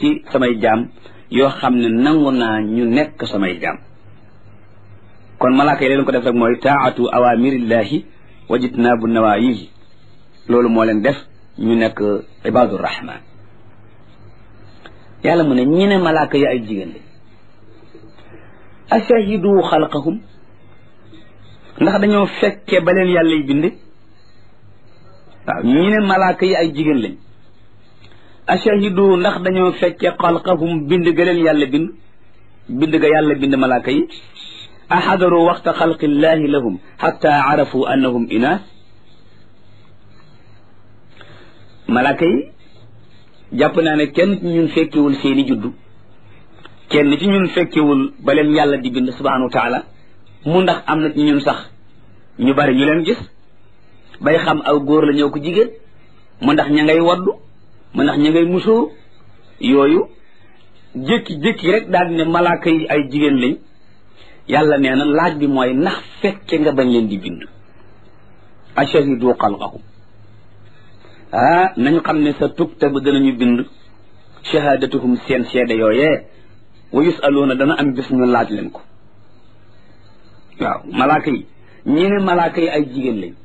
ci samay jaam yoo xam ne nangu naa ñu nekk samay jaam kon malaaka yi leen ko def rek mooy taatu awamirillahi wajitnaabu nawaayihi loolu moo leen def ñu nekk ibadu rahman yàlla mu ne ñi ne malaaka yi ay jigéen lañ ashahidu xalqahum ndax dañoo fekke ba leen yàlla yi bind waaw ñi ne malaaka yi ay jigéen lañ ashahidu ndax dañoo fekke xalqahum bind ga leen yàlla bind bind ga yàlla bind malaaka yi axadaru waxta xalqillahi lahum xatta arafu annahum inaas malaaka yi jàpp naa ne kenn ci ñun fekkewul seeni juddu kenn ci ñun fekkewul ba leen yàlla di bind subhanahu wa taala mu ndax am na ci ñun sax ñu bari ñu leen gis bay xam aw góor la ñëw ko jigéen mu ndax ña ngay waddu mu ndax ña ngay musóor yooyu jékki-jékki rek daal di ne malaaka yi ay jigéen lañ yàlla nee na laaj bi mooy ndax fekke nga bañ leen di bind ashahidu xalqahum ah nañu xam ne sa tuktabu danañu bind shahadatuhum seen seede yooyee wa yusaluuna dana am bis ñu laaj leen ko waaw malaaka yi ñi ne malaaka yi ay jigéen lañ